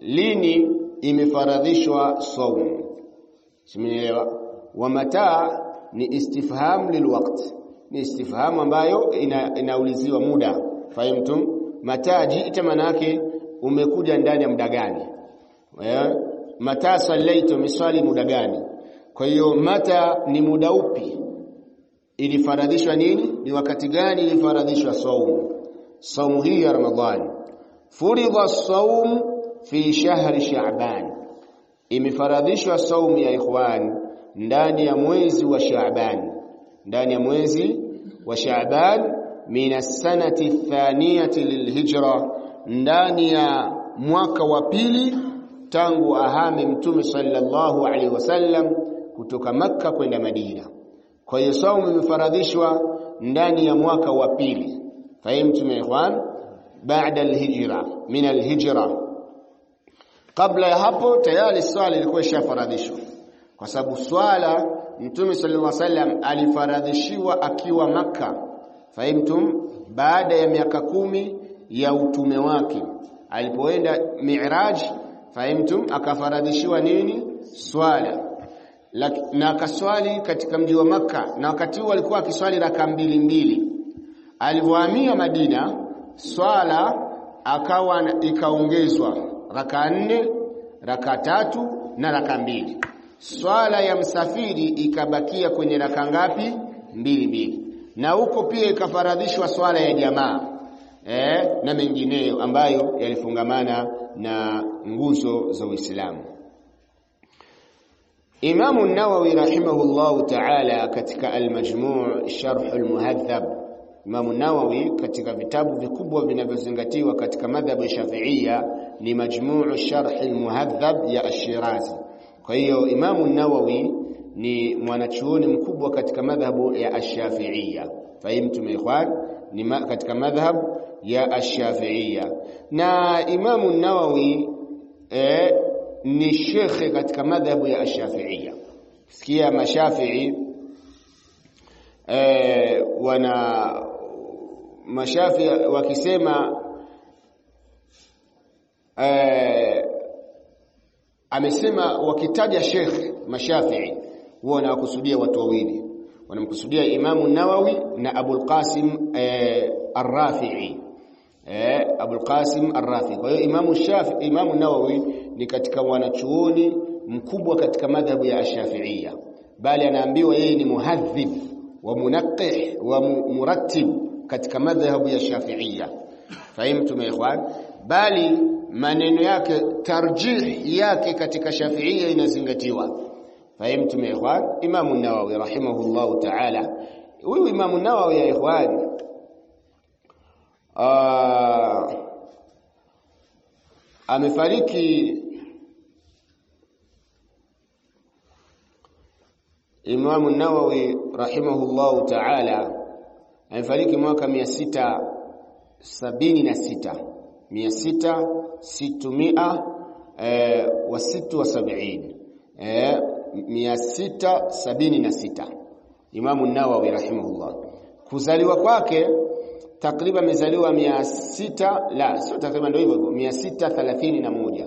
lini imefaradhishwa saum simenielewa wa mata ni istifham lilwaqt ni istifham ambayo ina, inauliziwa muda fahimtum mata jiita manake umekuja ndani ya muda gani eh mata sallaita misali muda gani kwa hiyo mata ni muda upi ilifaradhishwa nini ni wakati gani ilifaradhishwa saum saumu hii ya ramadhani furidha saum fi shahri sha'ban imefaradhishwa saumu ya ikhwan ndani ya mwezi wa sha'ban ndani ya mwezi wa sha'ban min as-sanati thaniyati lilhijra ndani ya mwaka wa pili tangu ahame mtume sallallahu alaihi wasallam kutoka makka kwenda madina kwa hiyo saumu imefaradhishwa ndani ya mwaka wa pili fahimtum ya ikhwan baada alhijra min alhijra kabla ya hapo tayari swala ilikuwa ishafaradhishwa kwa sababu swala mtume sallallahu alaihi wasallam alifaradhishiwa akiwa makka fahimtum baada ya miaka kumi ya utume wake alipoenda mi'raj fahimtum akafaradhishiwa nini swala na akaswali katika mji wa maka na wakati huo alikuwa akiswali raka mbili mbili alivyohamia Madina swala akawa ikaongezwa raka nne raka tatu na raka mbili swala ya msafiri ikabakia kwenye raka ngapi mbili mbili na huko pia ikafaradhishwa swala ya jamaa eh, na mengineyo ambayo yalifungamana na nguzo za Uislamu Imam an-Nawawi rahimahullahu ta'ala katika al-Majmu' Sharh al-Muhadhab Imam an-Nawawi katika vitabu vikubwa vinavyozingatiwa katika madhhabu ya Shafi'ia ni Majmu' Sharh al-Muhadhab ya Ash-Shirazi kwa hiyo Imam an-Nawawi ni mwanachuoni mkubwa katika madhhabu ya Ash-Shafi'ia fahimtum ikhwan ni ma, katika madhhab ya Ash-Shafi'ia na Imam an-Nawawi eh, ni shekhe katika madhhabu ya Ash-Shafi'ia sikia mashafi'i eh, wana mashafi wakisema eh, amesema wakitaja shekhe mashafi'i huwa wanakusudia watu wawili wanamkusudia Imamu Nawawi na Abul Qasim eh, Ar-Rafi'i eh, Abul Qasim Ar-Rafi'i kwa hiyo Imamu Shafi Imamu Nawawi ni katika wanachuoni mkubwa katika madhhabu ya Ash-Shafi'iyya bali anaambiwa yeye ni muhadhib wa munaqih wa murattib katika madhhabu ya Shafi'iyya fahimtum ya ikhwan bali maneno yake tarjih yake katika Shafi'iyya inazingatiwa fahimtum ya ikhwan Imam Nawawi rahimahullah ta'ala huyu Imam Nawawi ya ikhwan amefariki Imam Nawawi rahimahullah ta'ala amefariki mwaka 676 600 600 eh, wa situ wa sabini eh, 676 Imam Nawawi rahimahullah kuzaliwa kwake takriban amezaliwa 600 la sio takriban ndio hivyo 631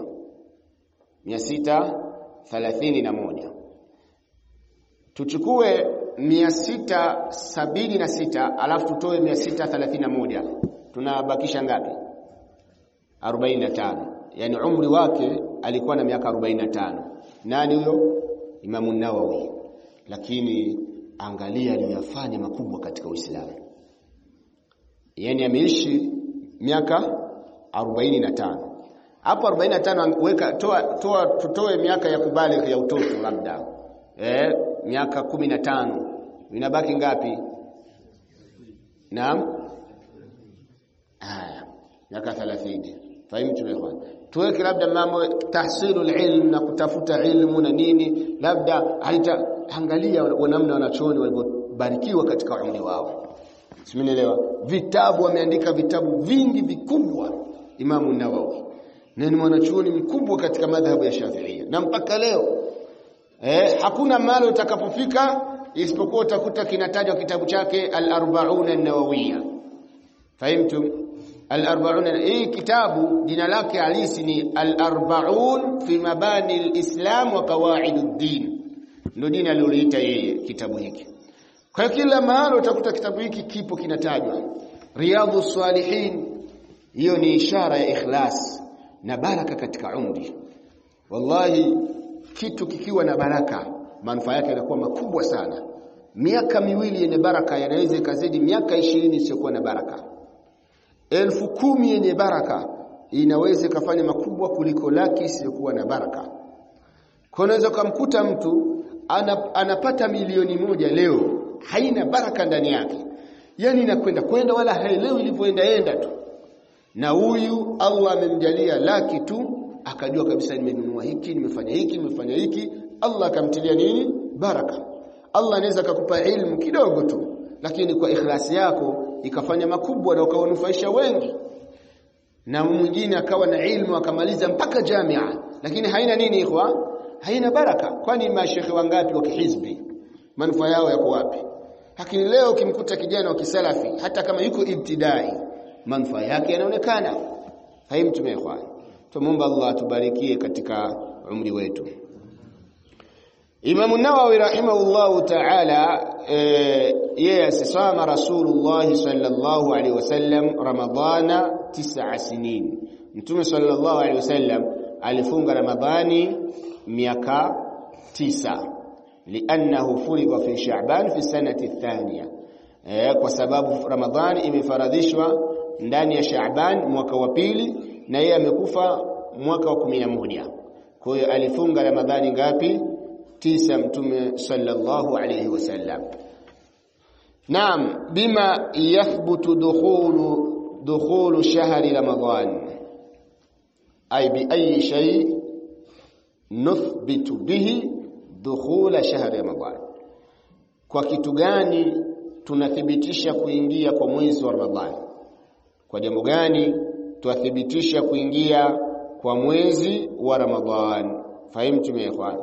631 tuchukue 676 alafu tutoe 631 tunabakisha ngapi 45 yani umri wake alikuwa na miaka 45 nani huyo Imamu Nawawi lakini angalia aliyofanya makubwa katika Uislamu yani ameishi miaka 45 hapo 45 weka toa toa tutoe miaka ya kubaligh ya utoto labda eh miaka 15 inabaki ngapi naam haya miaka 30 fahimu ikhwan tuweke labda mambo tahsilul ilm na kutafuta ilmu na nini labda haita angalia namna wanachuoni walivyobarikiwa katika umri wao simenielewa vitabu wameandika vitabu vingi vikubwa Imamu Nawawi na ni mwanachuoni mkubwa katika madhhabu ya Shafi'ia na mpaka leo eh, hakuna mahali utakapofika isipokuwa utakuta kinatajwa kitabu chake al-40 an-nawawiyya fahimtum al-arba'un hii kitabu jina lake halisi ni al-arba'un fi mabani al-islam wa qawaid ad-din ndio jina aliloliita yeye kitabu hiki kwa kila mahali utakuta kitabu hiki kipo kinatajwa riyadhu salihin hiyo ni ishara ya ikhlas na baraka katika umri wallahi kitu kikiwa na baraka manufaa yake yanakuwa makubwa sana miaka miwili yenye baraka yanaweza ikazidi miaka ishirini isiyokuwa na baraka elfu kumi yenye baraka inaweza ikafanya makubwa kuliko laki isiyokuwa na baraka kwa unaweza kumkuta mtu ana, anapata milioni moja leo haina baraka ndani yake yani inakwenda kwenda wala haelewi ilivyoenda enda tu na huyu Allah amemjalia laki tu akajua kabisa nimenunua hiki nimefanya hiki nimefanya hiki Allah akamtilia nini baraka Allah anaweza akakupa ilmu kidogo tu lakini kwa ikhlasi yako ikafanya makubwa na ukawanufaisha wengi na mwingine akawa na ilmu akamaliza mpaka jamia lakini haina nini ikhwa haina baraka kwani mashekhe wangapi wa kihizbi manufaa yao yako wapi lakini leo ukimkuta kijana wa kisalafi hata kama yuko ibtidai manufaa yake yanaonekana haimtume ikhwan tumuomba Allah tubarikie katika umri wetu Imam Nawawi rahimahullahu ta'ala yeye asisama Rasulullah sallallahu alaihi wasallam Ramadhana tisa sinin Mtume sallallahu alaihi wasallam alifunga Ramadhani miaka tisa liannahu furidha fi Sha'ban fi sanati thaniya eh, kwa sababu Ramadhani imefaradhishwa ndani ya Sha'ban mwaka wa pili na yeye amekufa mwaka wa 11 kwa hiyo alifunga Ramadhani ngapi tisa mtume sallallahu alayhi wasallam Naam bima yathbutu dukhulu dukhulu shahri Ramadhan ay bi ayi shay nuthbitu bihi dukhula shahri Ramadhan kwa kitu gani tunathibitisha kuingia kwa mwezi wa Ramadhani kwa jambo gani twathibitisha kuingia kwa mwezi wa Ramadhan fahimtum ya ikhwan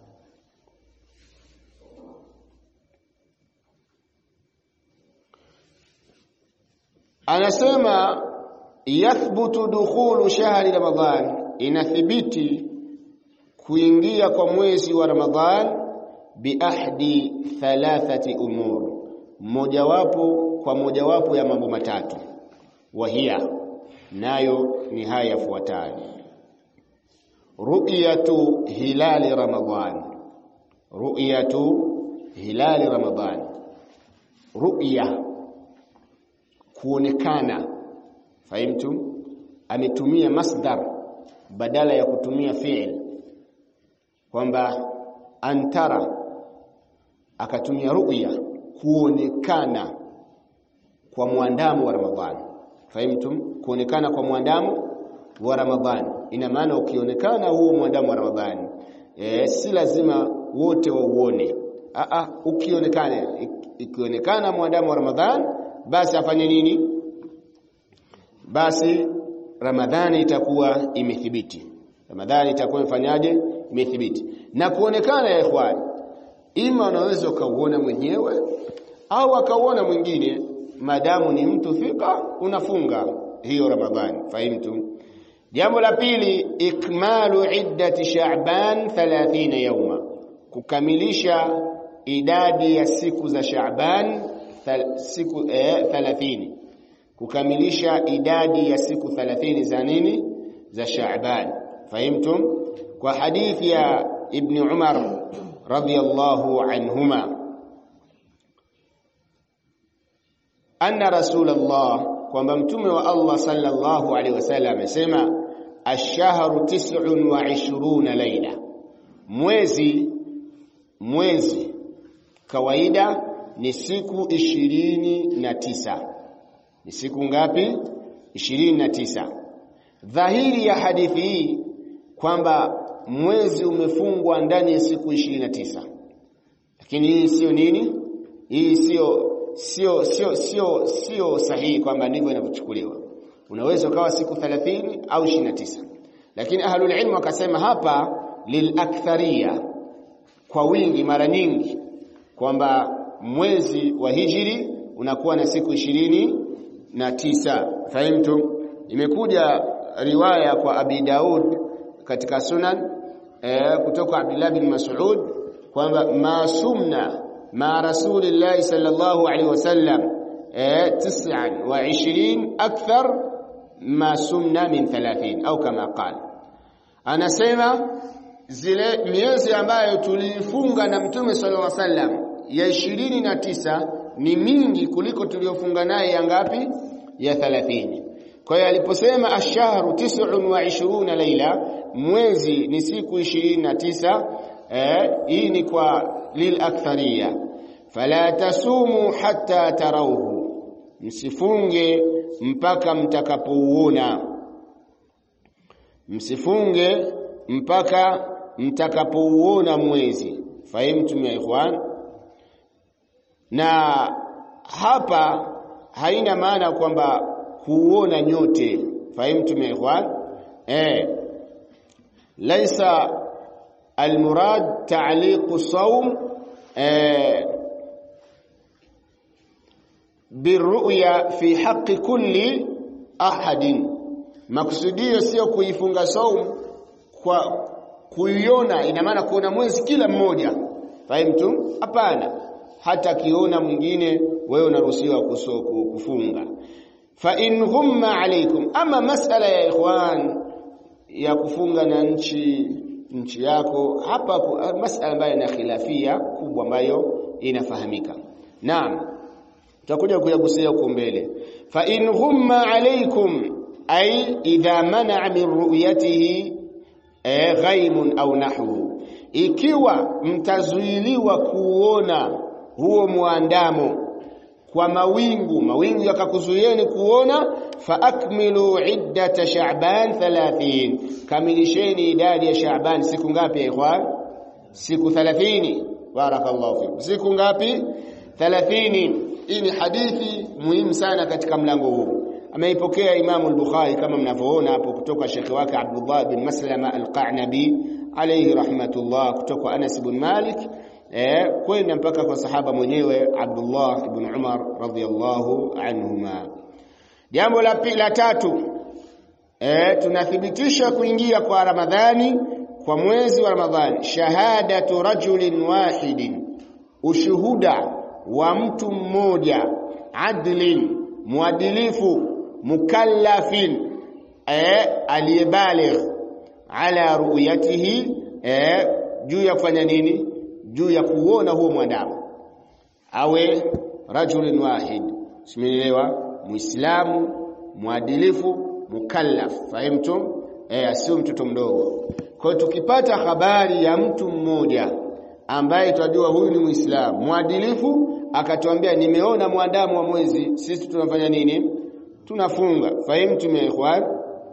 anasema yathbutu dukhulu shahri ramadhan inathibiti kuingia kwa mwezi wa ramadhan biahdi thalathati umur mojawapo kwa mojawapo ya mambo matatu wahia nayo ni haya yafuatayo ru'yatu hilali ramadhan ru'yatu hilali ramadhan ru'ya kuonekana fahimtum ametumia masdar badala ya kutumia fi'il kwamba antara akatumia ru'ya kuonekana kwa mwandamo wa Ramadhani fahimtum kuonekana kwa mwandamo wa Ramadhani ina maana ukionekana huo mwandamo wa Ramadhani e, si lazima wote wauone a a ukionekana ikionekana mwandamo wa Ramadhani basi afanye nini basi ramadhani itakuwa imethibiti ramadhani itakuwa imefanyaje imethibiti na kuonekana ya ikhwani ima unaweza ukauona mwenyewe au akauona mwingine madamu ni mtu thika unafunga hiyo ramadhani fahimtu jambo la pili ikmalu iddati sha'ban 30 yauma kukamilisha idadi ya siku za sha'ban siku eh, 30 kukamilisha idadi ya siku 30 za nini za Shaaban fahimtum kwa hadithi ya ibn Umar radiyallahu anhuma anna rasulullah kwamba mtume wa Allah sallallahu alaihi wasallam amesema ash-shahru 29 laila mwezi mwezi kawaida ni siku ishirini na tisa ni siku ngapi ishirini na tisa dhahiri ya hadithi hii kwamba mwezi umefungwa ndani ya siku ishirini na tisa lakini hii sio nini hii sio sio sio sio sio sahihi kwamba ndivyo inavyochukuliwa unaweza ukawa siku 30 au 29 lakini ahlul ilm wakasema hapa lilaktharia kwa wingi mara nyingi kwamba mwezi wa hijri unakuwa na siku ishirini na tisa fahimtum imekuja riwaya kwa Abi Daud katika Sunan eh, kutoka Abdullah bin Mas'ud kwamba masumna ma Rasulillah sallallahu alaihi wasallam eh, 29 akthar ma sumna min 30 au kama qala anasema zile miezi ambayo tulifunga na Mtume sallallahu alaihi wasallam ya 29 ni mingi kuliko tuliyofunga naye ya ngapi ya 30 kwa hiyo aliposema ashharu 29 laila mwezi ni siku 29 eh, hii ni kwa lil akthariya fala tasumu hatta tarawhu msifunge mpaka mtakapouona msifunge mpaka mtakapouona mwezi fahimtum ya ikhwan na hapa haina maana kwamba kuona nyote fahimtum ya ikhwan eh laisa almurad ta'liq sawm eh birru'ya fi haqqi kulli ahadin maksudio sio kuifunga saum kwa kuiona ina maana kuona mwezi kila mmoja fahimtu hapana hata kiona mwingine wewe unaruhusiwa kufunga fa in ghumma alaykum ama masala ya ikhwan ya kufunga na nchi nchi yako hapa masala ambayo ina khilafia kubwa ambayo inafahamika naam tutakuja kuyagusia huko mbele fa in ghumma alaykum ay idha mana min ru'yatihi ghaimun au nahwu ikiwa mtazuiliwa kuona huo muandamo kwa mawingu mawingu yakakuzuieni kuona fa akmilu iddata sha'ban 30 kamilisheni idadi ya sha'ban siku ngapi ya ikhwan siku 30 barakallahu fikum siku ngapi 30 hii ni hadithi muhimu sana katika mlango huu ameipokea Imamu al-Bukhari kama mnavyoona hapo kutoka shekhi wake Abdullah bin Maslama al-Qanabi alayhi rahmatullah kutoka Anas bin Malik eh kwenda mpaka kwa sahaba mwenyewe Abdullah ibn Umar radhiyallahu anhuma jambo la pili la tatu eh tunathibitisha kuingia kwa Ramadhani kwa mwezi wa Ramadhani shahadatu rajulin wahidin ushuhuda wa mtu mmoja adlin muadilifu mukallafin eh aliyebaligh ala ru'yatihi eh juu ya kufanya nini juu ya kuona huo mwandamo awe rajulun wahid simenielewa muislamu muadilifu mukallaf fahimtum eh sio mtoto mdogo kwa tukipata habari ya mtu mmoja ambaye tunajua huyu ni muislamu muadilifu akatuambia nimeona mwandamo wa mwezi sisi tunafanya nini tunafunga fahimtum ya ikhwan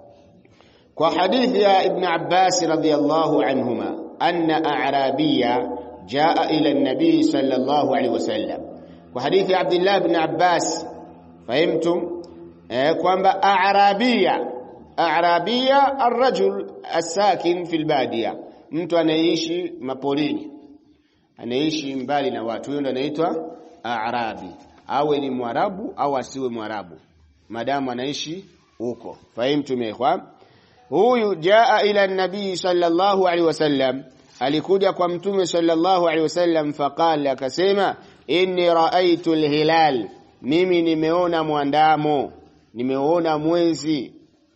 kwa hadithi ya ibn Abbas radhiyallahu anhuma anna a'rabiyya jaa ila an-nabi sallallahu alaihi wasallam kwa hadithi ya Abdullah ibn Abbas fahimtum eh, kwamba a'rabiyya a'rabiyya ar-rajul as-sakin fil badiya mtu anayeishi mapolini anaishi mbali na watu huyo ndo anaitwa a'rabi awe ni mwarabu au asiwe mwarabu madamu anaishi huko fahimtum ikhwan huyu jaa ila nabii sallallahu alaihi wasallam alikuja kwa mtume sallallahu alaihi wasallam faqala akasema inni raaitu alhilal mimi nimeona mwandamo nimeona mwezi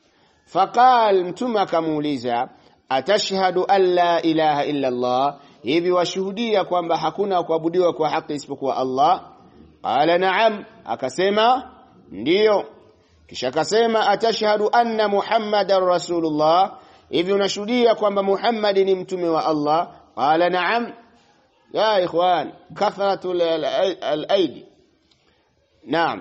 faqal mtume akamuuliza atashhadu an la ilaha illa allah hivi washuhudia kwamba hakuna kuabudiwa kwa haki isipokuwa Allah qala na'am akasema ndiyo kisha akasema atashhadu anna muhammadar rasulullah hivi unashuhudia kwamba Muhammad ni mtume wa Allah qala na'am ya ikhwan kathratu al-aidi naam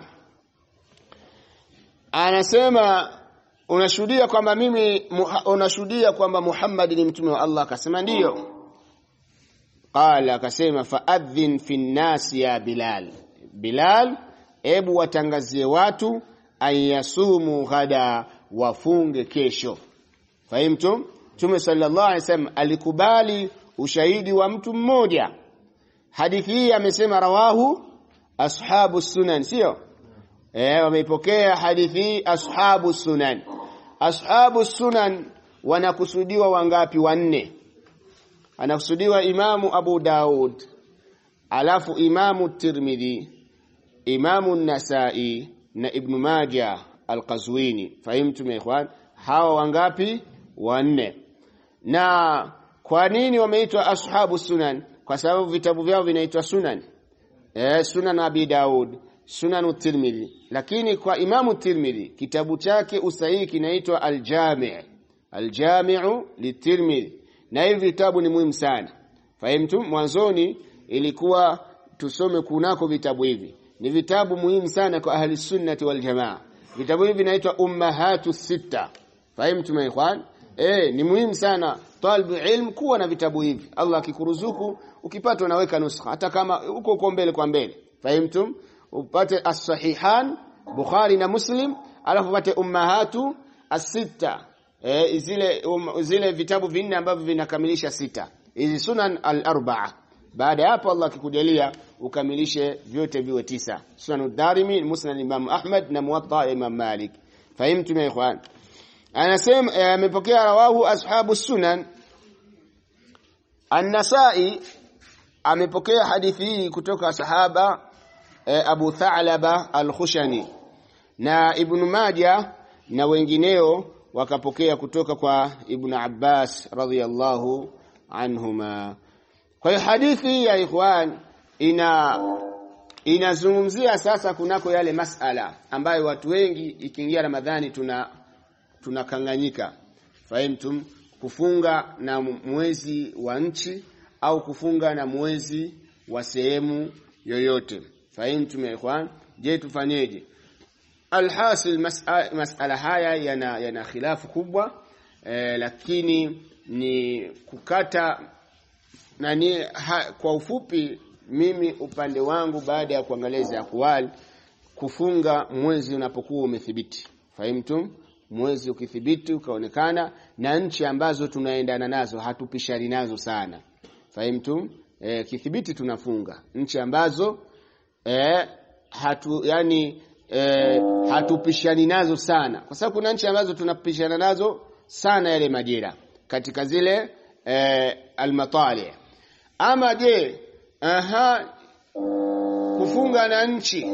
anasema unashuhudia kwamba mimi unashuhudia kwamba Muhammad ni mtume wa Allah akasema ndiyo qala akasema faadhin fi nnasi ya bilal bilal ebu watangazie watu ayasumu ghada wafunge kesho fahimtum Mtume sallallahu alaihi wasallam alikubali ushahidi wa mtu mmoja hadithi hii amesema rawahu ashabu sunan sio eh wameipokea hadithi ashabu sunan ashabu sunan wanakusudiwa wangapi wanne anakusudiwa imamu Abu Daud alafu imamu Tirmidhi imamu Nasai na Ibn Majah al-Qazwini fahimtum ya ikhwan hawa wangapi wanne na kwa nini wameitwa ashabu sunan kwa sababu vitabu vyao vinaitwa sunan eh sunan Abi Daud sunan Tirmidhi lakini kwa imamu Tirmidhi kitabu chake usahihi kinaitwa al-Jami' al-Jami'u litirmidhi na hivi vitabu ni muhimu sana fahimtum mwanzoni ilikuwa tusome kunako vitabu hivi ni vitabu muhimu sana kwa ahli sunnati wal jamaa vitabu hivi vinaitwa ummahatu sita fahimtum ikhwan eh ni muhimu sana talibu ilm kuwa na vitabu hivi Allah akikuruzuku ukipata unaweka nuskha hata kama uko uko mbele kwa mbele fahimtum upate as-sahihan Bukhari na Muslim alafu upate ummahatu as-sita eh, zile um, zile vitabu vinne ambavyo vinakamilisha sita hizi sunan al-arba'a baada ya hapo Allah akikujalia ukamilishe vyote viwe tisa sunan ad-darimi musnad imam ahmad na muwatta imam malik fahimtum ya ikhwan anasema amepokea eh, rawahu ashabu sunan an-nasai amepokea hadithi hii kutoka sahaba eh, abu tha'laba al-khushani na ibn majah na wengineo wakapokea kutoka kwa Ibn Abbas radhiyallahu anhuma. Kwa hiyo hadithi ya ikhwan ina inazungumzia sasa kunako yale masala ambayo watu wengi ikiingia Ramadhani tuna tunakanganyika. Fahimtum kufunga na mwezi wa nchi au kufunga na mwezi wa sehemu yoyote. Fahimtum ya ikhwan? Je, tufanyeje? Alhasil masala, masala haya yana, yana khilafu kubwa eh, lakini ni kukata nani ha, kwa ufupi mimi upande wangu baada ya kuangalia akwali kufunga mwezi unapokuwa umethibiti fahimtum mwezi ukithibiti ukaonekana na nchi ambazo tunaendana nazo hatupishani nazo sana fahimtum eh, kithibiti tunafunga nchi ambazo eh, hatu yani e, hatupishani nazo sana kwa sababu kuna nchi ambazo tunapishana nazo sana yale majira katika zile e, almatali ama je aha kufunga na nchi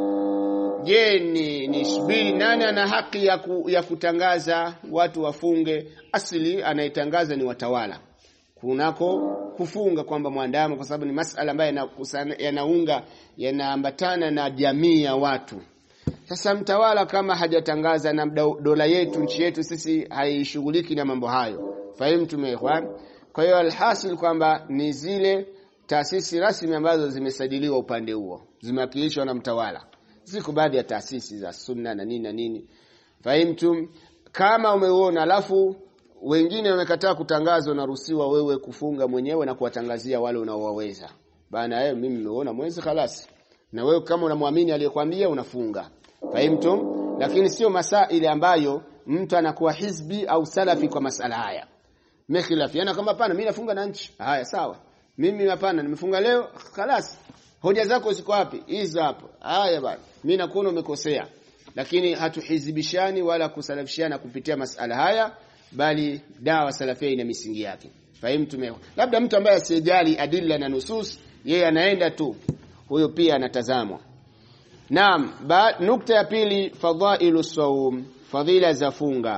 je ni, ni subiri nani ana haki ya, ku, ya kutangaza watu wafunge asili anayetangaza ni watawala kunako kufunga kwamba mwandamo kwa sababu ni masala ambayo yanaunga yanaambatana na jamii ya watu sasa mtawala kama hajatangaza na dola yetu nchi yetu sisi haishughuliki na mambo hayo. Fahimu tumeelewana? Kwa hiyo alhasil kwamba ni zile taasisi rasmi ambazo zimesajiliwa upande huo, zimewakilishwa na mtawala. Ziko baadhi ya taasisi za sunna na nini na nini. Fahimu kama umeuona alafu wengine wamekataa kutangaza, unaruhusiwa wewe kufunga mwenyewe na kuwatangazia wale unaowaweza. Bana eh, mimi nimeona mwezi khalasi. Na wewe kama unamwamini aliyekwambia unafunga. Fahimtum? Lakini sio masaili ambayo mtu anakuwa hizbi au salafi kwa masala haya. Mekhilafiana kama hapana mimi nafunga na nchi. Haya sawa. Mimi hapana nimefunga leo khalas. Hoja zako ziko wapi? Hizo hapo. Haya bana. Mimi nakuona umekosea. Lakini hatuhizibishani wala kusalafishana kupitia masala haya bali dawa salafia ina misingi yake. Fahimtum? Labda mtu ambaye asijali adilla na nusus yeye anaenda tu. Huyo pia anatazamwa. Naam, nukta ya pili fadhailu sawm, fadhila za funga.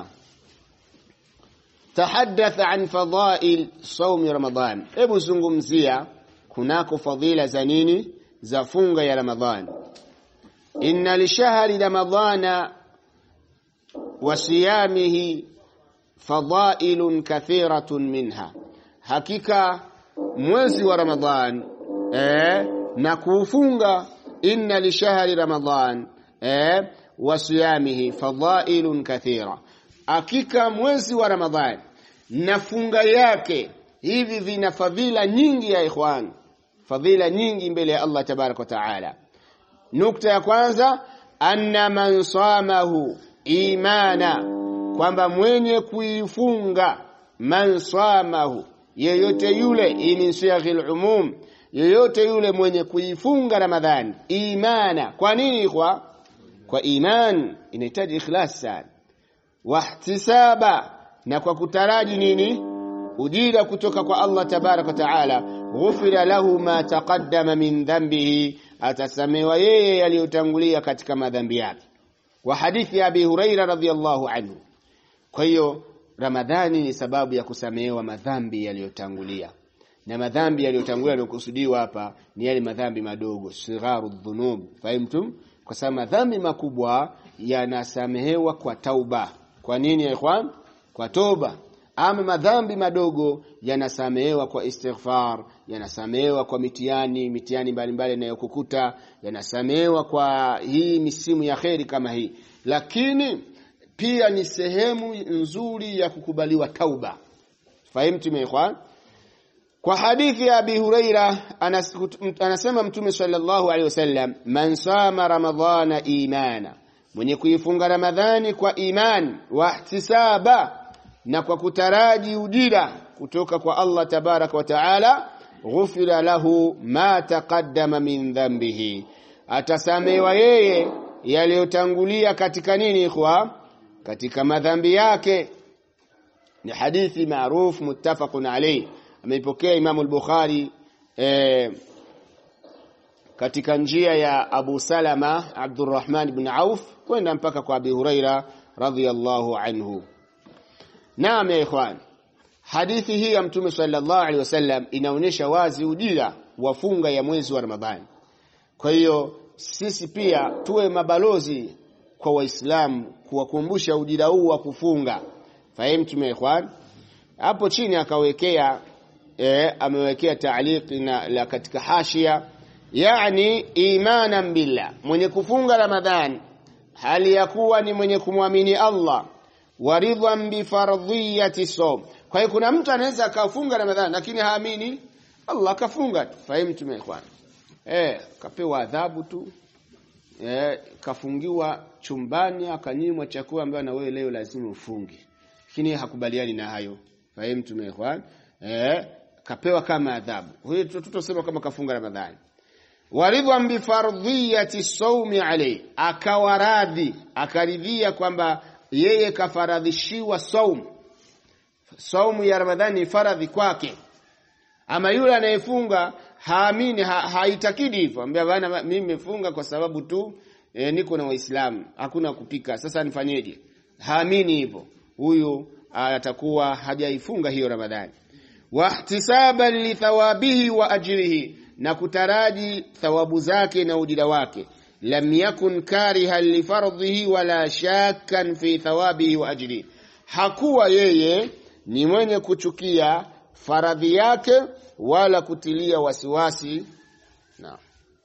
Tahaddath an fadhail sawm Ramadhan. Hebu zungumzia kunako fadhila za nini? Za funga ya Ramadhan. Inna li shahri Ramadhana wa siyamihi fadhailun kathiratun minha. Hakika mwezi wa Ramadhan eh, na kuufunga inna li shahri Ramadhan eh, wa siyamihi fadhailun kathira. Hakika mwezi wa Ramadhan na funga yake hivi vina fadhila nyingi ya ikhwan, fadhila nyingi mbele ya Allah tabaraka wa taala. Nukta ya kwanza, anna man samahu imana, kwamba mwenye kuifunga man samahu, yeyote yule, hii min siyaghil umum, yeyote yule mwenye kuifunga Ramadhani imana. Kwa nini kwa kwa iman inahitaji ikhlas sana wahtisaba na kwa kutaraji nini ujira kutoka kwa Allah tabaraka taala ghufira lahu ma taqaddama min dhanbihi atasamewa yeye yaliyotangulia katika madhambi yake wa hadithi ya Abi Huraira radhiyallahu anhu kwa hiyo Ramadhani ni sababu ya kusamehewa madhambi yaliyotangulia na madhambi yaliyotangulia yaliyokusudiwa hapa ni yale madhambi madogo sigharu dhunub fahimtum kwa sababu madhambi makubwa yanasamehewa kwa tauba kwa nini ya ikhwan kwa toba ama madhambi madogo yanasamehewa kwa istighfar yanasamehewa kwa mitihani mitihani mbalimbali inayokukuta yanasamehewa kwa hii misimu ya kheri kama hii lakini pia ni sehemu nzuri ya kukubaliwa tauba fahimtum ya ikhwan kwa hadithi ya Abi Huraira anasema Mtume sallallahu alaihi wasallam man sama ramadhana imana mwenye kuifunga Ramadhani kwa iman wa ihtisaba na kwa kutaraji ujira kutoka kwa Allah tabaraka wa taala ghufira lahu ma taqaddama min dhanbihi atasamewa yeye yaliyotangulia katika nini ikhwa katika madhambi yake ni hadithi maarufu muttafaqun alayhi ameipokea Imam al-Bukhari eh, katika njia ya Abu Salama Abdurrahman ibn Auf kwenda mpaka kwa Abi Huraira radhiyallahu anhu. Naam ya ikhwan. Hadithi hii ya Mtume sallallahu alaihi wasallam inaonyesha wazi ujira wa funga ya mwezi wa Ramadhani. Kwa hiyo sisi pia tuwe mabalozi kwa Waislamu kuwakumbusha ujira huu wa kufunga. Fahimu ya ikhwan? Hapo chini akawekea eh, amewekea taaliki na la katika hashia yani imanan billah mwenye kufunga ramadhan hali ya kuwa ni mwenye kumwamini Allah waridhan bifardhiyati sawm kwa hiyo kuna mtu anaweza akafunga ramadhan lakini haamini Allah kafunga tu fahimu tumeekwana eh kapewa adhabu tu eh kafungiwa chumbani akanyimwa chakula ambayo na wewe leo lazima ufunge lakini hakubaliani na hayo fahimu tumeekwana eh kapewa kama adhabu huyo tutosema kama kafunga ramadhani waridwan bifardhiyati sawmi alayhi akawaradhi akaridhia kwamba yeye kafaradhishiwa saum saumu ya ramadhani faradhi kwake ama yule anayefunga haamini ha, haitakidi hivyo ambia bana mimi nimefunga kwa sababu tu e, niko na waislamu hakuna kupika sasa nifanyeje haamini hivyo huyu atakuwa hajaifunga hiyo ramadhani wahtisaban lithawabihi wa ajrihi na kutaraji thawabu zake na ujira wake lam yakun karihan lifardhihi wala shakkan fi thawabihi wa ajrihi hakuwa yeye ni mwenye kuchukia faradhi yake wala kutilia wasiwasi na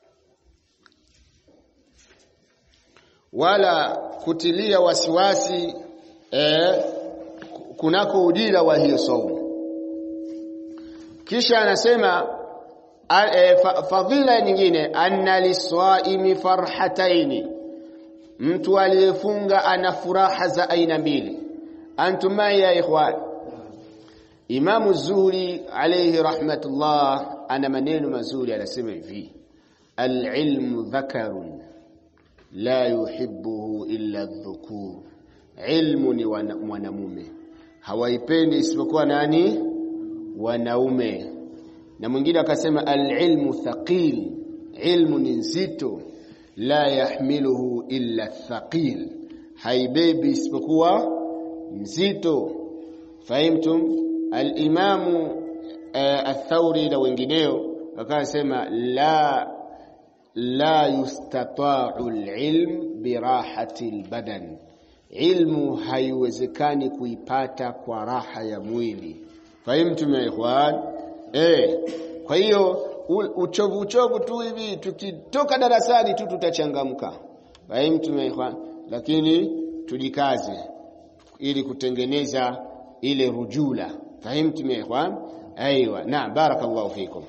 wala kutilia wasiwasi eh, kunako ujira wa hiyo saumu kisha anasema e, fadhila nyingine anna liswaimi farhataini mtu aliyefunga ana furaha za aina mbili antum ya ikhwan Imamu Zuhri alayhi rahmatullah ana maneno mazuri anasema hivi al-ilmu dhakarun la yuhibbuhu illa dhukur ilmu ni mwanamume hawaipendi isipokuwa nani wanaume na mwingine akasema al-ilmu thaqil ilmu ni nzito la yahmiluhu illa thaqil haibebi isipokuwa mzito fahimtum al-imamu uh, ath-thawri na wengineo wakasema la la yustata'u al-ilm birahati al-badan ilmu haiwezekani kuipata kwa raha ya mwili fahimtum ya ikhwan eh kwa hiyo uchovu uchovu tu hivi tukitoka darasani tu tutachangamka fahimtum ya ikhwan lakini tujikaze ili kutengeneza ile rujula fahimtum ya ikhwan aiywa naam barakallahu fikum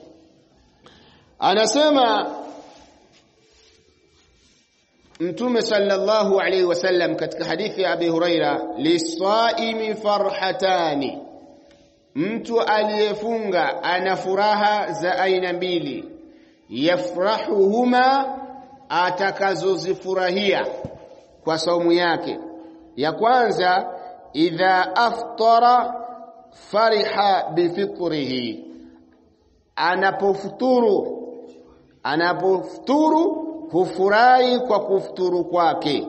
anasema Mtume sallallahu alaihi wasallam katika hadithi ya Abi Huraira lisaimi farhatani mtu aliyefunga ana furaha za aina mbili yafrahuhuma atakazozifurahia kwa saumu yake ya kwanza idha aftara fariha bifitrihi anapofuturu anapofuturu hufurahi kwa kufuturu kwake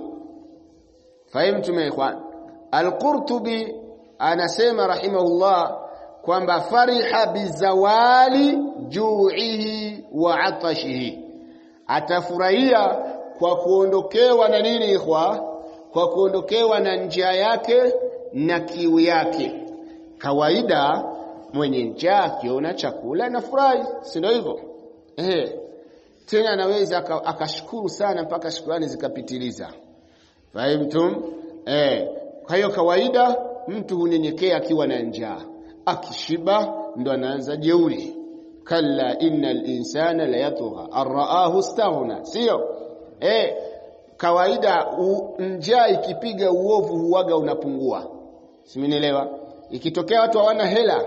fahimtum ya ikhwan al-Qurtubi anasema rahimahullah kwamba fariha bizawali ju'ihi wa atashihi atafurahia kwa kuondokewa na nini ikhwa kwa kuondokewa na njia yake na kiu yake kawaida mwenye njaa akiona chakula anafurahi si ndio hivyo eh tena anaweza akashukuru sana mpaka shukrani zikapitiliza fahimtum eh kwa hiyo kawaida mtu hunyenyekea akiwa na njaa akishiba ndo anaanza jeuri kalla innal insana la yatgha araahu staghna sio eh kawaida njaa ikipiga uovu huwaga unapungua simenielewa ikitokea watu hawana hela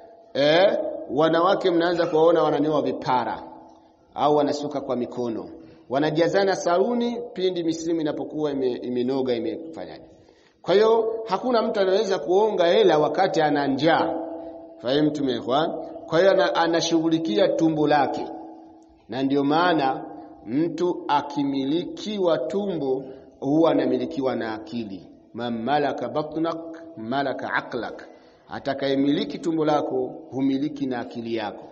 eh wanawake mnaanza kuwaona wananyoa vipara au wanasuka kwa mikono wanajazana saluni pindi misimu inapokuwa imenoga ime imefanyaje kwa hiyo hakuna mtu anaweza kuonga hela wakati ana njaa fahimu tumekwa kwa hiyo anashughulikia tumbo lake na ndio maana mtu akimilikiwa tumbo huwa anamilikiwa na akili man malaka batnak malaka aqlak atakayemiliki tumbo lako humiliki na akili yako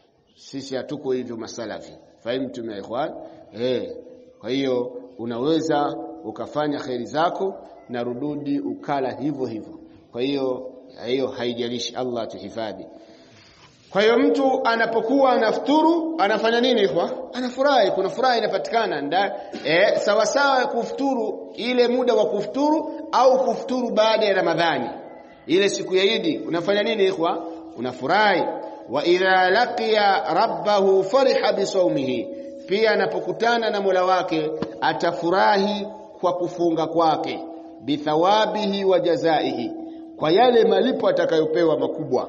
sisi hatuko hivyo masalafi fahimu tume ikhwan eh kwa hiyo unaweza ukafanya kheri zako na rududi ukala hivyo hivyo kwa hiyo hiyo haijalishi Allah tuhifadhi kwa hiyo mtu anapokuwa anafuturu anafanya nini ikhwa anafurahi kuna furaha inapatikana nda eh sawa sawa kufuturu ile muda wa kufuturu au kufuturu baada ya Ramadhani ile siku ya Idi unafanya nini ikhwa unafurahi wa idha laqiya rabbahu fariha bisawmihi pia anapokutana na Mola wake atafurahi kwa kufunga kwake bithawabihi wa jazaihi kwa yale malipo atakayopewa makubwa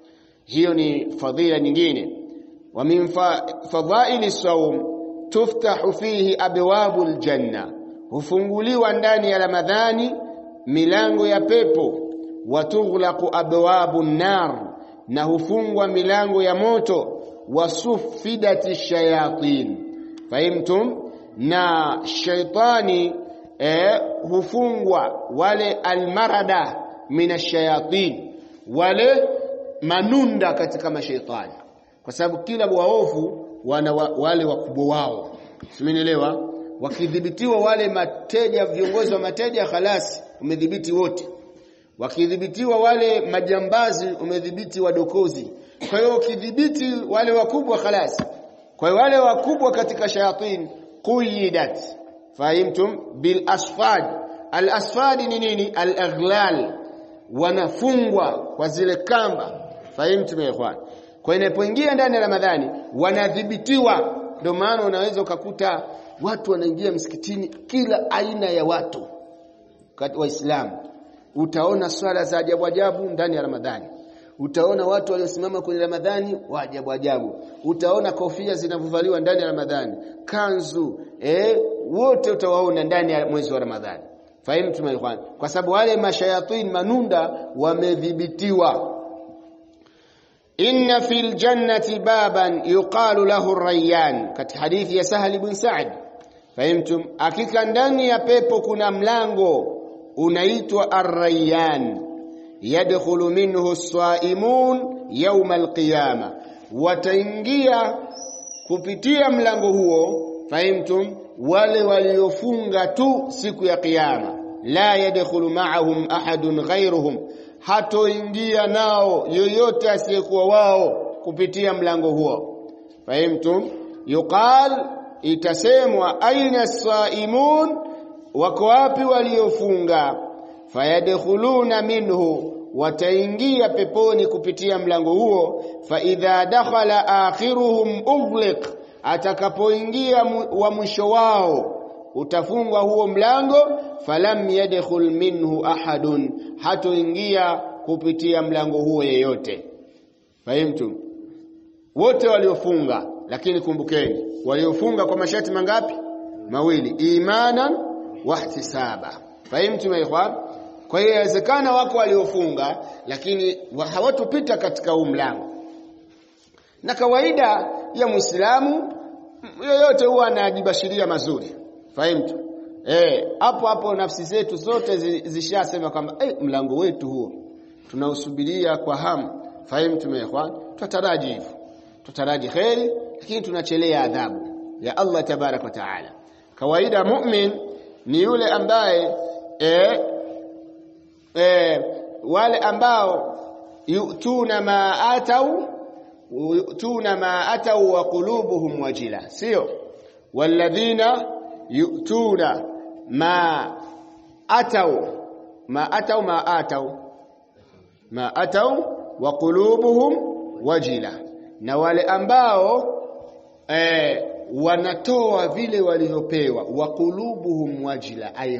hiyo ni fadhila nyingine wa min fadhaili sawm tuftahu fihi abwabu aljanna hufunguliwa ndani ya ramadhani milango ya pepo wa tughlaqu abwabu nar na hufungwa milango ya moto wasufidati shayatin fahimtum na shaitani eh, hufungwa wale almarada minashayatin wale manunda katika mashaitani kwa sababu kila waovu wana wa, wale wakubwa wao simenielewa wakidhibitiwa wale mateja viongozi wa mateja khalasi umedhibiti wote wakidhibitiwa wale majambazi umedhibiti wadokozi kwa hiyo ukidhibiti wale wakubwa khalas kwa hiyo wale wakubwa katika shayatin quyidat fahimtum bil asfad al asfad ni nini al aghlal wanafungwa kwa zile kamba fahimtum ya ikhwan kwa inapoingia ndani ya ramadhani wanadhibitiwa ndio maana unaweza ukakuta watu wanaingia msikitini kila aina ya watu waislamu utaona swala za ajabu ajabu ndani ya Ramadhani utaona watu waliosimama kwenye Ramadhani wa ajabu ajabu utaona kofia zinavovaliwa ndani ya Ramadhani kanzu eh wote utawaona ndani ya mwezi wa Ramadhani fahimu tumeikwan kwa sababu wale mashayatin manunda wamedhibitiwa inna fil jannati baban yuqalu lahu rayyan katika hadithi ya Sahal ibn Sa'd fahimtum hakika ndani ya pepo kuna mlango unaitwa Ar-Rayyan yadkhulu minhu as-saimun yawm al-qiyama wataingia kupitia mlango huo fahimtum wale waliofunga tu siku ya kiyama la yadkhulu ma'ahum ahadun ghayruhum hatoingia nao yoyote asiyekuwa wao kupitia mlango huo fahimtum yuqal itasemwa aina as-saimun wako wapi waliofunga fayadkhuluna minhu wataingia peponi kupitia mlango huo fa idha dakhala akhiruhum ughliq atakapoingia wa mwisho wao utafungwa huo mlango falam yadkhul minhu ahadun hatoingia kupitia mlango huo yeyote fahimtu wote waliofunga lakini kumbukeni waliofunga kwa masharti mangapi mawili imanan wahtisaba fahimtum ya ikhwan kwa hiyo inawezekana wako waliofunga lakini hawatopita katika huu mlango na kawaida ya Muislamu yoyote huwa anajibashiria mazuri fahimtu eh hapo hapo nafsi zetu zote zishasema kwamba eh mlango wetu huo tunausubiria kwa hamu fahimtu ya ikhwan tutaraji hivyo tutaraji khairi lakini tunachelea adhabu ya Allah tabarak wa taala kawaida mu'min ni yule ambaye eh, eh, wale ambao yutuna ma atau yutuna ma atau wa qulubuhum wajila sio walladhina yutuna ma atau ma atau ma atau ma atau wa qulubuhum wajila na wale ambao eh, wanatoa vile walivyopewa wa qulubuhum wajila ay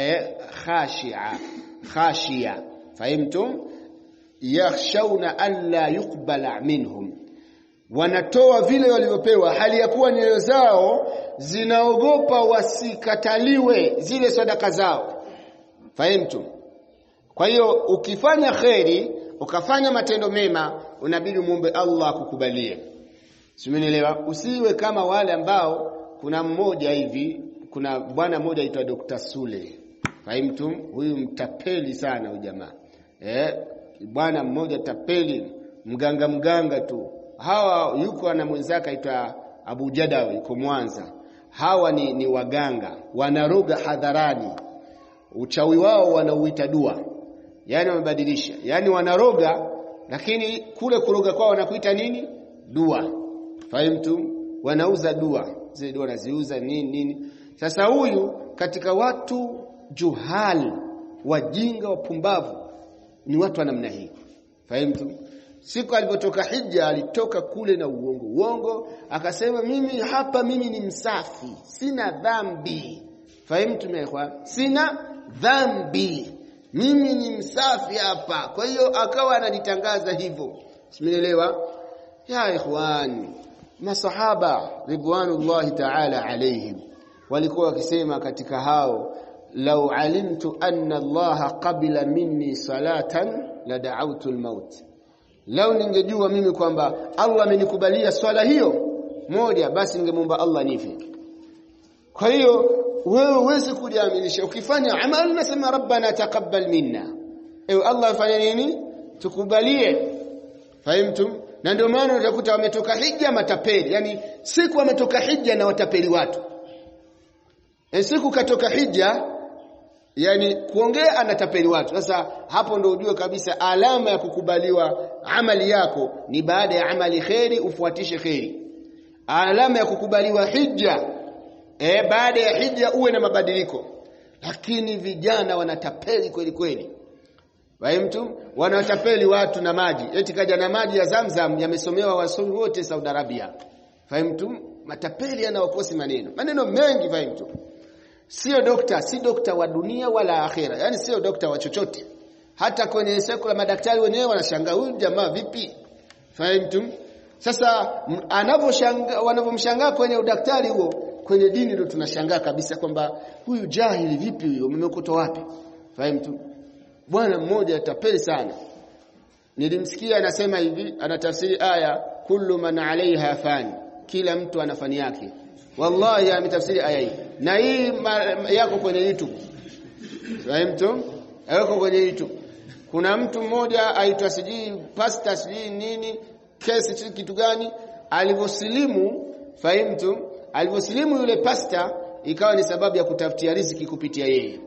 khashi'a khashia fahimtum yakhshawna an la yuqbala minhum wanatoa vile walivyopewa hali ya kuwa nyoyo zao zinaogopa wasikataliwe zile sadaka zao fahimtum kwa hiyo ukifanya kheri ukafanya matendo mema unabidi muombe Allah akukubalie Simenielewa? Usiwe kama wale ambao kuna mmoja hivi, kuna bwana mmoja aitwa Dr. Sule. Fahimtum? Huyu mtapeli sana huyu jamaa. Eh, bwana mmoja tapeli, mganga mganga tu. Hawa yuko na mwenzake aitwa Abu Jadawi yuko Mwanza. Hawa ni, ni waganga, wanaroga hadharani. Uchawi wao wanauita dua. Yaani wamebadilisha. Yaani wanaroga lakini kule kuroga kwao wanakuita nini? Dua. Fahimtum? Wanauza dua. Zile dua wanaziuza nini nini. Sasa huyu katika watu juhal, wajinga, wapumbavu ni watu wa namna hii. Fahimtum? Siku alipotoka hija alitoka kule na uongo. Uongo akasema mimi hapa mimi ni msafi, sina dhambi. Fahimtum ya ikhwan? Sina dhambi. Mimi ni msafi hapa. Kwa hiyo akawa anajitangaza hivyo. Simenielewa? Ya ikhwan, masahaba ridwanullahi ta'ala alayhim walikuwa wakisema katika hao law alimtu anna Allah qabila minni salatan la da'awtu al-maut lau ningejua mimi kwamba Allah amenikubalia swala hiyo moja basi ningemwomba Allah nife kwa hiyo wewe uweze kujiaminisha ukifanya amali nasema rabbana taqabbal minna ewe Allah fanya nini tukubalie fahimtum na ndio maana utakuta wametoka hija matapeli yani siku wametoka hija na watapeli watu e siku katoka hija yani kuongea anatapeli watu sasa hapo ndio ujue kabisa alama ya kukubaliwa amali yako ni baada ya amali kheri ufuatishe kheri alama ya kukubaliwa hija e, baada ya hija uwe na mabadiliko lakini vijana wanatapeli kweli kweli Fahimtum? Wanatapeli watu na maji. Eti kaja na maji ya Zamzam yamesomewa wasomi wote Saudi Arabia. Fahimtum? Matapeli yanawakosi maneno. Maneno mengi fahimtum. Sio dokta, si dokta wa dunia wala akhera. Yaani sio dokta wa chochote. Hata kwenye sekula madaktari wenyewe wanashangaa huyu jamaa vipi? Fahimtum? Sasa anavyoshangaa wanavyomshangaa kwenye udaktari huo, kwenye dini ndio tunashangaa kabisa kwamba huyu jahili vipi huyo? Mmekuta wapi? Fahimtum? bwana mmoja tapeli sana nilimsikia anasema hivi anatafsiri aya kullu man alaiha fan kila mtu ana fani yake wallahi ametafsiri aya hii na hii yako kwenye YouTube fahamtu yako kwenye YouTube kuna mtu mmoja aitwa sijui pastor sijui nini kesi sijui kitu gani alivyosilimu fahimtu alivyosilimu yule pastor ikawa ni sababu ya kutafutia riziki kupitia yeye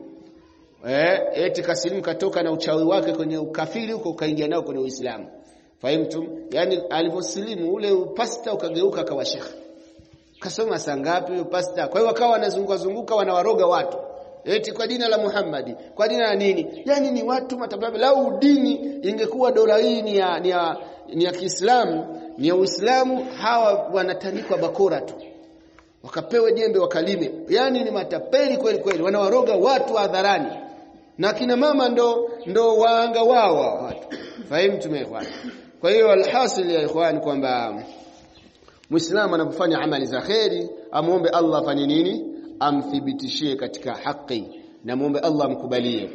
eh eti kasilimu katoka na uchawi wake kwenye ukafiri huko kaingia nao kwenye Uislamu fahimtum yani alivyosilimu ule pasta ukageuka akawa shekhi kasoma saa ngapi huyo pasta kwa hiyo wakawa wanazunguka zunguka wanawaroga watu eti kwa jina la Muhammadi kwa jina la nini yani ni watu matababu lau dini ingekuwa dola hii ni ya ni ya, ni ya Kiislamu ni ya Uislamu hawa wanatanikwa bakora tu wakapewe jembe wakalime yani ni matapeli kweli kweli wanawaroga watu hadharani na kina mama ndo ndo waanga wao watu fahimu tumeelewana kwa hiyo alhasil ya ikhwan kwamba muislamu anapofanya amali za kheri amuombe Allah afanye nini amthibitishie katika haki na muombe Allah amkubalie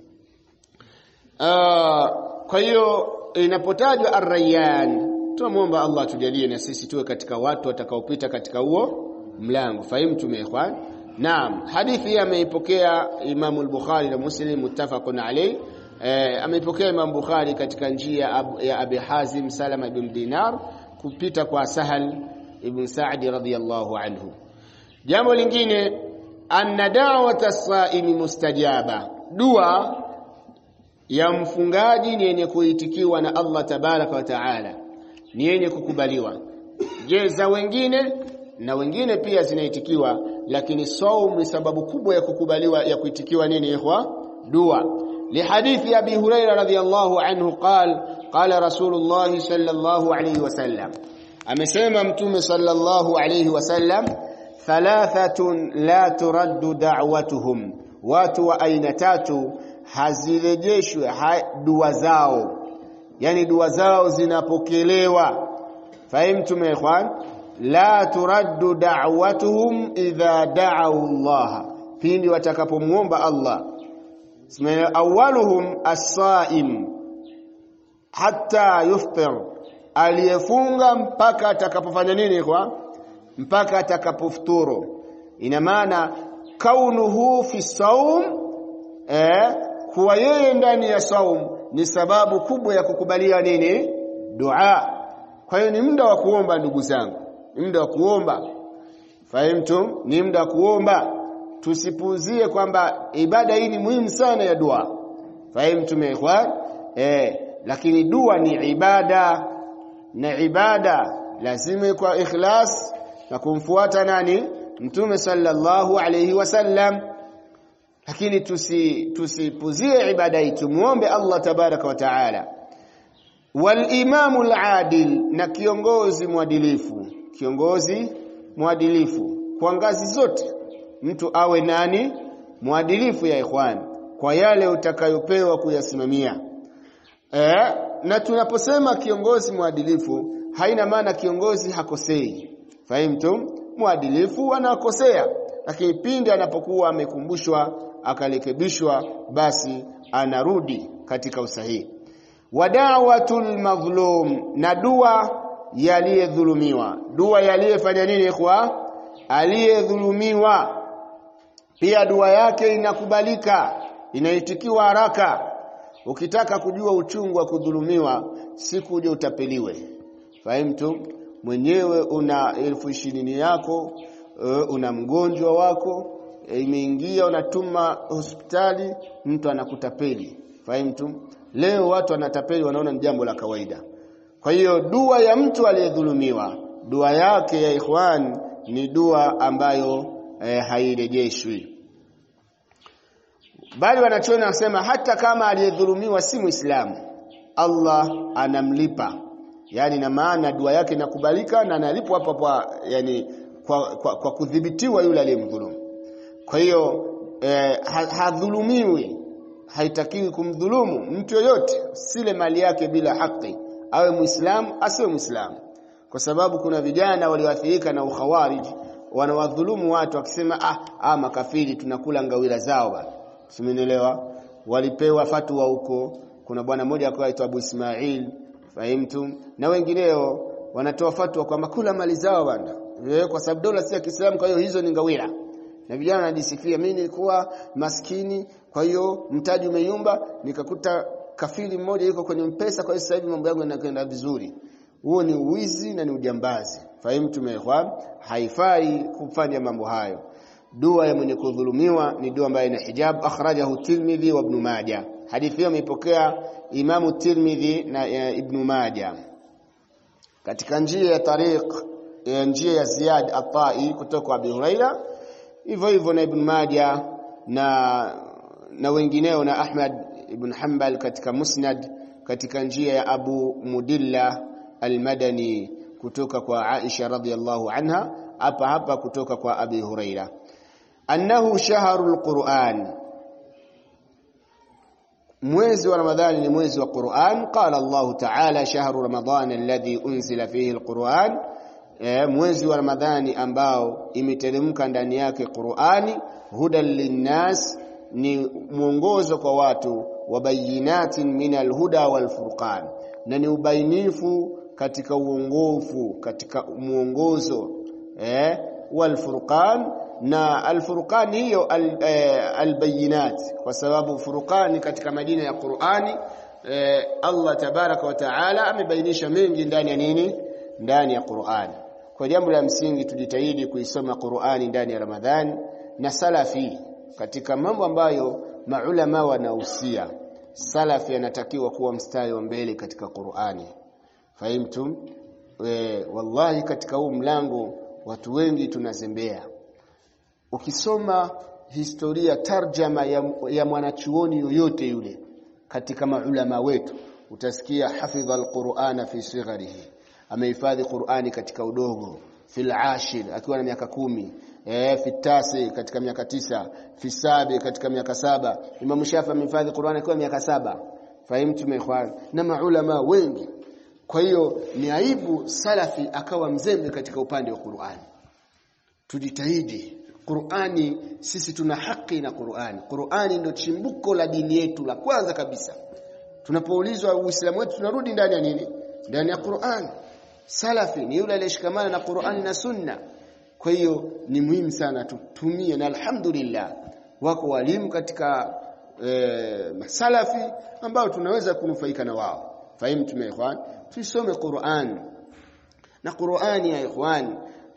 uh, kwa hiyo inapotajwa ar-rayyan tunamwomba Allah tujalie na sisi tuwe katika watu watakaopita katika huo mlango fahimu ikhwan naam hadithi hii ameipokea Imam al-Bukhari na Muslim muttafaqun alayh eh, ameipokea Imam Bukhari katika njia ya Abi Hazim Salama ibn Dinar kupita kwa Sahal ibn Sa'di radhiyallahu anhu jambo lingine anna da'wata as-sa'imi mustajaba dua ya mfungaji ni yenye kuitikiwa na Allah tabaraka wa taala ni yenye kukubaliwa je za wengine na wengine pia zinaitikiwa lakini saum ni sababu kubwa ya kukubaliwa ya kuitikiwa nini ikhwa dua lihadithi abi huraira radhiyallahu anhu qal qala rasulullah sallallahu alayhi wasallam amesema mtume sallallahu alayhi wasallam thalathatun la turaddu da'watuhum watu wa aina tatu hazirejeshwe ha, dua zao yani dua zao zinapokelewa fahimtum ikhwan la turaddu da'watuhum idha da'u Allah pindi watakapomuomba Allah ismaila awwaluhum as-sa'im hatta yuftir aliyefunga mpaka atakapofanya nini kwa mpaka atakapofuturu ina maana kaunuhu fi saum eh kuwa yeye ndani ya saum ni sababu kubwa ya kukubalia nini dua kwa hiyo ni muda wa kuomba ndugu zangu ni muda wa kuomba fahimtum ni muda wa kuomba tusipuuzie kwamba ibada hii ni muhimu sana ya dua fahimtum ikhwan eh lakini dua ni ibada na ibada lazima kwa ikhlas na kumfuata nani mtume sallallahu alayhi wasallam lakini tusi tusipuzie ibada hii tumuombe Allah tabaraka wa taala walimamu aladil na kiongozi mwadilifu kiongozi mwadilifu kwa ngazi zote mtu awe nani mwadilifu ya ikhwan kwa yale utakayopewa kuyasimamia eh na tunaposema kiongozi mwadilifu haina maana kiongozi hakosei fahimtum mwadilifu anakosea lakini pindi anapokuwa amekumbushwa akarekebishwa basi anarudi katika usahihi wadawatul madhlum na dua yaliyedhulumiwa dua yaliyefanya nini kwa aliyedhulumiwa pia dua yake inakubalika inaitikiwa haraka ukitaka kujua uchungu wa kudhulumiwa siku uje utapeliwe fahimtu mwenyewe una elfu ishirini yako uh, una mgonjwa wako imeingia unatuma hospitali mtu anakutapeli fahimtu leo watu wanatapeli wanaona ni jambo la kawaida kwa hiyo dua ya mtu aliyedhulumiwa dua yake ya ikhwan ni dua ambayo eh, hairejeshwi bali wanachoona nasema hata kama aliyedhulumiwa si muislamu Allah anamlipa yani na maana dua yake inakubalika na analipwa hapo kwa yani kwa, kwa, kwa kudhibitiwa yule aliyemdhulumu kwa hiyo eh, hadhulumiwi haitakiwi kumdhulumu mtu yoyote sile mali yake bila haki awe muislamu asiwe muislamu kwa sababu kuna vijana walioathirika na ukhawarij wanawadhulumu watu wakisema ah, ah makafiri tunakula ngawira zao bana simenielewa walipewa fatwa huko kuna bwana mmoja akaitwa aitwa Abu Ismail fahimtum na wengineo wanatoa fatwa kwamba kula mali zao bana kwa sababu dola si ya Kiislamu kwa hiyo hizo ni ngawira na vijana wanajisifia mimi nilikuwa maskini kwa hiyo mtaji umeyumba nikakuta kafiri mmoja yuko kwenye mpesa kwa hiyo sasa hivi mambo yangu yanakwenda vizuri huo ni uwizi na ni ujambazi fahimu tumeelewa haifai kufanya mambo hayo dua ya mwenye kudhulumiwa ni dua ambayo ina hijab akhrajahu Tirmidhi wa Ibn Majah hadithi hiyo imeipokea Imamu Tirmidhi na uh, Ibn Majah katika njia ya tariq ya njia ya Ziyad At-Tai kutoka kwa Abi Huraira hivyo hivyo na Ibn Majah na na wengineo na Ahmad ibn Hanbal katika Musnad katika njia ya Abu Mudilla Al-Madani kutoka kwa Aisha radhiyallahu anha hapa hapa kutoka kwa Abi Huraira annahu shahrul Qur'an mwezi wa Ramadhani ni mwezi wa Qur'an qala Allah ta'ala shahru ramadan alladhi unzila fihi alquran e, mwezi wa Ramadhani ambao imeteremka ndani yake Qur'ani hudan linnas ni mwongozo kwa watu wa bayinatin min alhuda walfurqan na ni ubainifu katika uongofu katika mwongozo eh walfurqan na alfurqan hiyo al, eh, albayinat kwa sababu furqani katika majina ya Qur'ani eh, Allah tabaraka wa taala amebainisha mengi ndani ya nini ndani ya Qur'ani kwa jambo la msingi tujitahidi kuisoma Qur'ani ndani ya Ramadhani na salafi katika mambo ambayo maulama wanahusia salafi anatakiwa kuwa mstari wa mbele katika Qur'ani fahimtum e, wallahi katika huu mlango watu wengi tunazembea ukisoma historia tarjama ya, ya mwanachuoni yoyote yule katika maulama wetu utasikia hafidha alqur'ana fi sigharihi amehifadhi Qur'ani katika udogo fil ashir akiwa na miaka kumi eh fi tasi katika miaka tisa fi sabi katika miaka saba Imam Shafi amehifadhi Qur'ani akiwa miaka saba fahimtu meikhwan na maulama wengi kwa hiyo ni aibu salafi akawa mzembe katika upande wa Qur'ani tujitahidi Qur'ani sisi tuna haki na Qur'ani Qur'ani ndio chimbuko la dini yetu la kwanza kabisa tunapoulizwa uislamu wetu tunarudi ndani ya nini ndani ya Qur'an salafi ni yule aliyeshikamana na Qur'an na sunna kwa hiyo ni muhimu sana tutumie na alhamdulillah wako walimu katika e, masalafi ambao tunaweza kunufaika na wao fahimu tumekhwan tusome Qur'an na Qur'ani ya ikhwan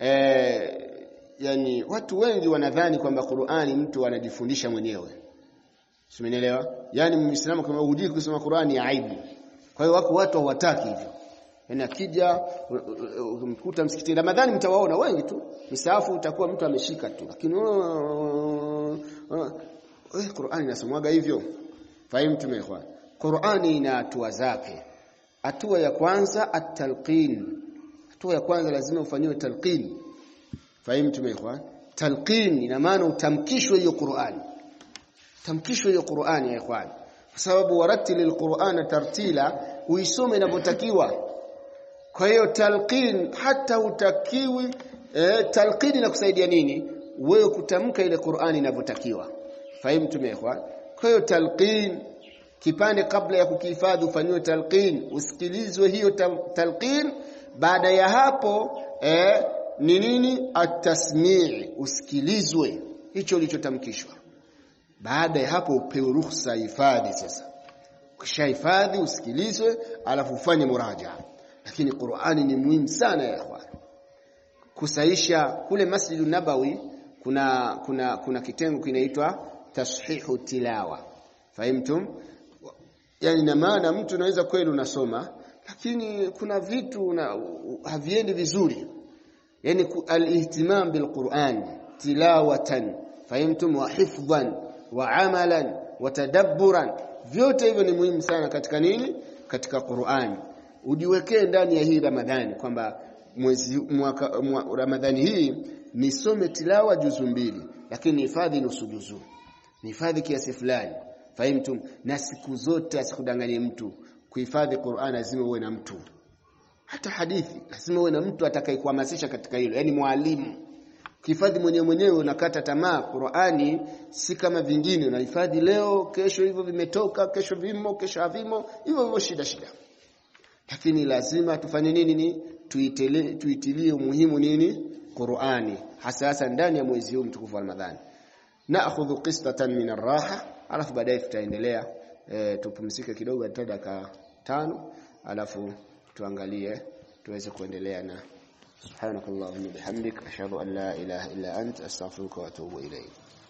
e, yani watu wengi wanadhani kwamba Qur'ani mtu anajifundisha mwenyewe Simenielewa? Yaani Muislamu kama hujui kusoma Qur'ani ya aibu. Kwa hiyo wako watu hawataki hivyo. Yaani akija umkuta msikitini Ramadhani mtawaona wengi tu. Misaafu utakuwa mtu ameshika tu. Lakini eh Qur'ani inasomwaga hivyo. Fahimu tumeikhwan. Qur'ani ina hatua zake. Hatua ya kwanza at-talqin. Hatua ya kwanza lazima ufanyiwe talqin. Fahimu tumeikhwan. Talqin ina maana utamkishwe hiyo Qur'ani tamkishwe hiyo Qur'ani ya ikhwan kwa sababu warattilil Qur'ana tartila uisome inavyotakiwa kwa hiyo talqin hata utakiwi e, talqin inakusaidia nini wewe kutamka ile Qur'ani inavyotakiwa fahimu ikhwan kwa hiyo talqin kipande kabla ya kukihifadhi ufanyiwe talqin usikilizwe hiyo talqin baada ya hapo eh, ni nini at-tasmi' usikilizwe hicho ulichotamkishwa baada ya hapo upewe ruhusa hifadhi sasa ukishahifadhi usikilizwe alafu ufanye muraja lakini Qur'ani ni muhimu sana ya ikhwan kusaisha kule Masjid Nabawi kuna kuna kuna kitengo kinaitwa tashihu tilawa fahimtum yani na maana mtu anaweza kweli unasoma lakini kuna vitu na haviendi vizuri yani al-ihtimam bil-Qur'an tilawatan fahimtum wa hifdhan wa amalan wa tadabburan vyote hivyo ni muhimu sana katika nini katika Qur'an ujiwekee ndani ya hii Ramadhani kwamba mwezi mwaka mwa, Ramadhani hii nisome tilawa juzu mbili lakini hifadhi nusu juzu hifadhi kiasi fulani fahimtum na siku zote asikudanganye mtu kuhifadhi Qur'an lazima uwe na mtu hata hadithi lazima uwe na mtu atakayekuhamasisha katika hilo yani mwalimu Kihifadhi mwenyewe mwenyewe unakata tamaa. Qur'ani si kama vingine, unahifadhi leo, kesho hivyo vimetoka, kesho vimo, kesho havimo, hivyo hivyo shida shida. Lakini lazima tufanye nini ni tuitele, tuitilie umuhimu nini Qur'ani, hasa hasa ndani ya mwezi huu mtukufu wa Ramadhani. Naakhudhu qistatan min ar-raha, alafu baadaye tutaendelea e, tupumzike kidogo hata dakika tano, alafu tuangalie tuweze kuendelea na سبحانك اللهم وبحمدك أشهد أن لا إله إلا أنت أستغفرك وأتوب إليك